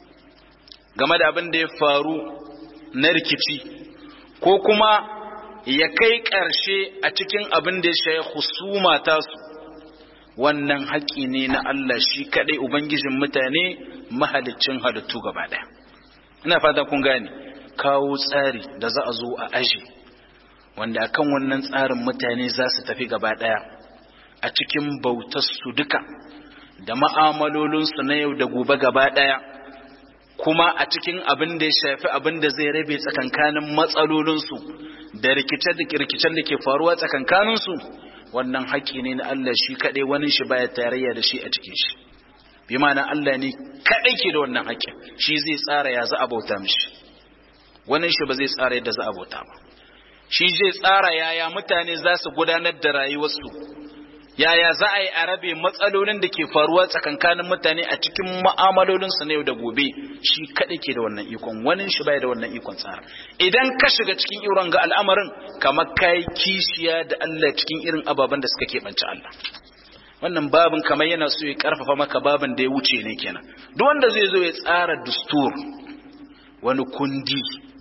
game da abin da ya faru na rikici ko kuma ya kai ƙarshe a cikin abin da ya shaye husuma tasu wannan haƙƙi ne na Allah shi kaɗai Ubangijin mutane mahalicin halittu gaba ɗaya ina fata kun gane kawo tsari da za a zo a aji wanda akan wannan tsarin mutane za su tafi gaba ɗaya a cikin bautarsu duka da ma'amalolinsu na yau da gobe gaba ɗaya kuma a cikin abin da ya shafi abin da zai rabe tsakankanin matsalolinsu da rikice-rikicen da ke faruwa tsakankaninsu wannan haƙƙi ne na Allah shi kaɗai wani shi baya tarayya da shi a cikin shi bi ma'ana Allah ne kaɗai ke da wannan haƙƙin shi zai tsara ya za a bauta mishi wani shi ba zai tsara yadda za a bauta ba shi zai tsara yaya mutane za su gudanar da rayuwarsu yaya za a yi a rabe matsalolin da ke faruwa tsakankanin mutane a cikin ma'amalolinsu na yau da gobe shi kaɗai ke da wannan ikon wani shi baya da wannan ikon tsara idan ka shiga cikin irin ga al'amarin kamar kai kishiya da Allah cikin irin ababen da suka keɓance Allah wannan babin kamar yana so ya karfafa maka babin da ya wuce ne kenan duk wanda zai zo ya tsara dustur wani kundi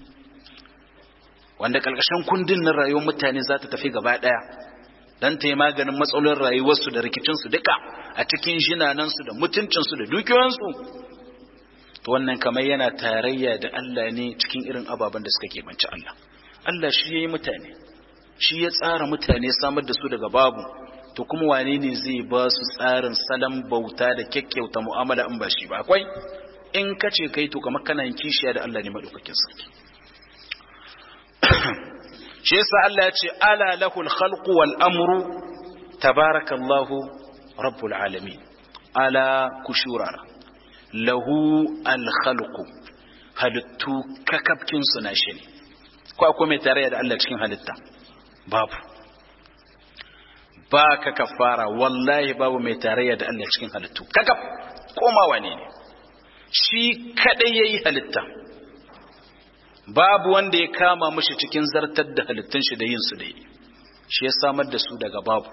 wanda ƙarƙashin kundin na rayuwar mutane za ta tafi gaba ɗaya don ta yi maganin matsalolin rayuwarsu da rikicinsu duka a cikin jinanansu da mutuncinsu da dukiyoyinsu to wannan kamar yana tarayya da Allah ne cikin irin ababen da suka keɓanci Allah Allah shi ya yi mutane shi ya tsara mutane samar da su daga babu to kuma wane ne zai ba su tsarin salon bauta da kyakkyauta mu'amala in ba shi ba akwai in ka ce kai to kamar kana yin kishiya da Allah ne madaukakin sarki shi yasa Allah ya ce ala lahul khalqu wal amru tabarakallahu rabbul alamin ala kushurara lahu al khalqu halittu kakafkin su na shi ne ko akwai mai tarayya da Allah cikin halitta babu ba ka kafara wallahi babu mai tarayya da Allah cikin halittu kakaf koma wane ne shi kadai yayi halitta babu wanda ya kama mushi cikin zartar da halittun shi da yin su da yi shi ya samar da su daga babu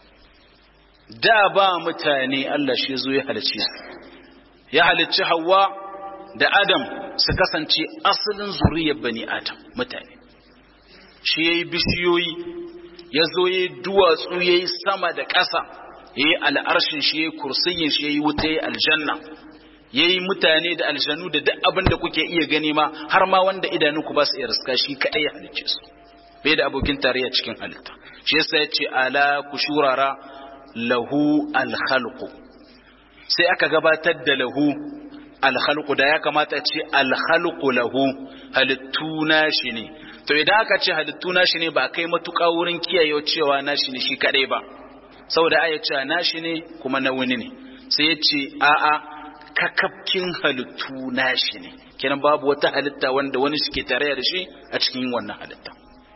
da ba mutane Allah shi zo ya halicci ya halicci Hawwa da Adam su kasance asalin zuriyar bani Adam mutane shi yayi bishiyoyi ya zo yayi duwatsu yayi sama da ƙasa yayi al'arshin shi yayi kursiyin shi yayi wuta yayi aljanna ya yi mutane da aljanu da duk abin da kuke iya gani ma har ma wanda idanunku ba su iya riska shi kaɗai ya halicce su bai da abokin tarayya cikin halitta shi yasa ya ce ala ku shurara lahu alhalqu sai aka gabatar da lahu alhalqu da ya kamata ce alhalqu lahu halittu nashi ne to idan aka ce halittu nashi ne ba kai matuƙa wurin kiyaye cewa nashi ne shi kaɗai ba saboda aya ce nashi ne kuma na wani ne sai ya ce a'a kakafkin halittu nashi ne kenan babu wata halitta wanda wani suke tare da shi a cikin wannan halitta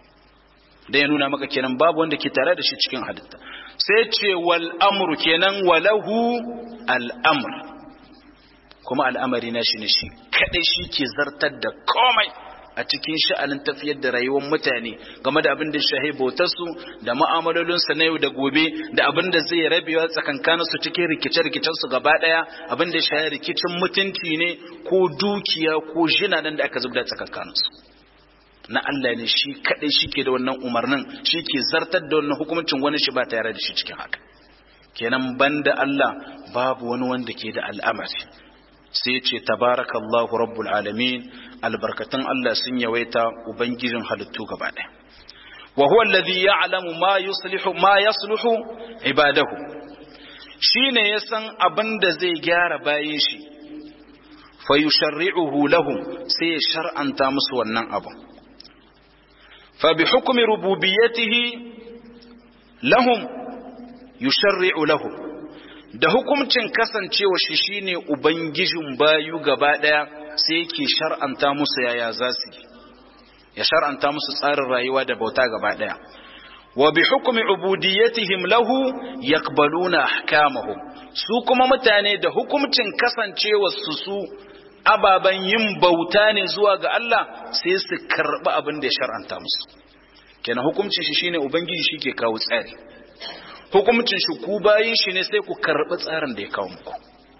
da ya nuna maka kenan babu wanda ke tare da shi cikin halitta sai ce wal amru kenan walahu al amr kuma al'amari nashi ne shi kadai shi ke zartar da komai a cikin sha'anin tafiyar da rayuwar mutane game da abin da shahi bautarsu da ma'amalolinsu na yau da gobe da abin da zai rabewa tsakankaninsu cikin rikice-rikicensu gaba ɗaya abin da shahi rikicin mutunci ne ko dukiya ko jinanan da aka zubda tsakankaninsu na Allah ne shi kaɗai shi ke da wannan umarnin shi ke zartar da wannan hukuncin wani shi ba tare da shi cikin haka kenan banda Allah babu wani wanda ke da al'amari sai ce tabarakallahu rabbul alamin albarkatun Allah sun yawaita ubangijin halittu gaba ɗaya wa huwa alladhi ya'lamu ma yuslihu ma yasluhu ibadahu shine ya san abin da zai gyara bayin shi fa yusharri'uhu lahum sai ya shar'anta musu wannan abu fa bi hukmi rububiyyatihi lahum yusharri'u lahum da hukuncin kasancewa shi shine ubangijin bayu gaba daya sai yake shar'anta musu yaya za su ya shar'anta musu tsarin rayuwa da bauta gaba daya wa bi hukmi ubudiyyatihim lahu yaqbaluna ahkamahum su kuma mutane da hukuncin kasancewa su su ababen yin bauta ne zuwa ga Allah sai su karɓi abin da ya shar'anta musu kenan hukuncin shi shine ubangiji shi ke kawo tsari hukuncin shi ku bayin shi ne sai ku karɓi tsarin da ya kawo muku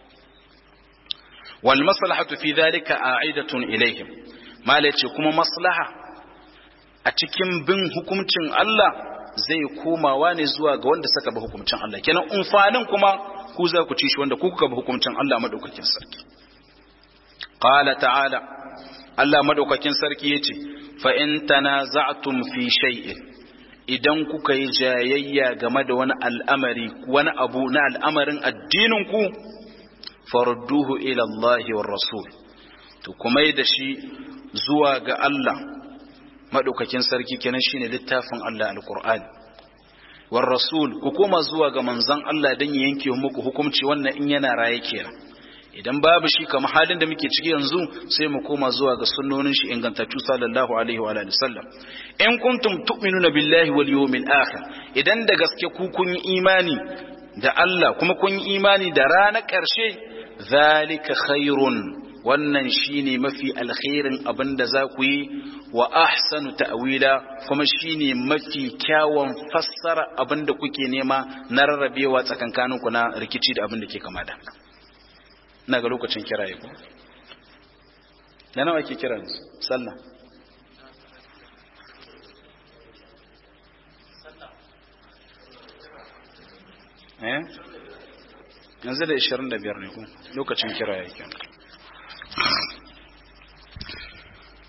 wal maslahatu fi dhalika a'idatun ilaihim mala ce kuma maslaha a cikin bin hukuncin Allah zai komawa ne zuwa ga wanda suka bi hukuncin Allah kenan umfanin kuma ku za ku ci shi wanda ku kuka bi hukuncin Allah madaukakin sarki qala ta'ala Allah madaukakin sarki yace fa in tanaza'tum fi shay'in idan kuka yi jayayya game da wani al'amari wani abu na al'amarin addinin ku farudduhu ila Allah war rasul to kuma da shi zuwa ga Allah madaukakin sarki kenan shine littafin Allah alqur'ani war rasul ku koma zuwa ga manzon Allah dan ya yanke muku hukunci wannan in yana raye kenan idan babu shi kamar halin da muke ciki yanzu sai mu koma zuwa ga sunnonin shi ingantattu sallallahu alaihi wa alihi sallam in kuntum tu'minuna billahi wal yawmil akhir idan da gaske ku kun yi imani da Allah kuma kun yi imani da ranar ƙarshe zalika khairun wannan shine mafi alkhairin abin da za ku yi wa ahsanu ta'wila kuma shine mafi kyawun fassara abin da kuke nema na rarrabewa tsakankaninku na rikici da abin da ke kama da ina ga lokacin kiraye ko da nawa ke kira sallah eh yanzu da 25 ne ko lokacin kiraye kenan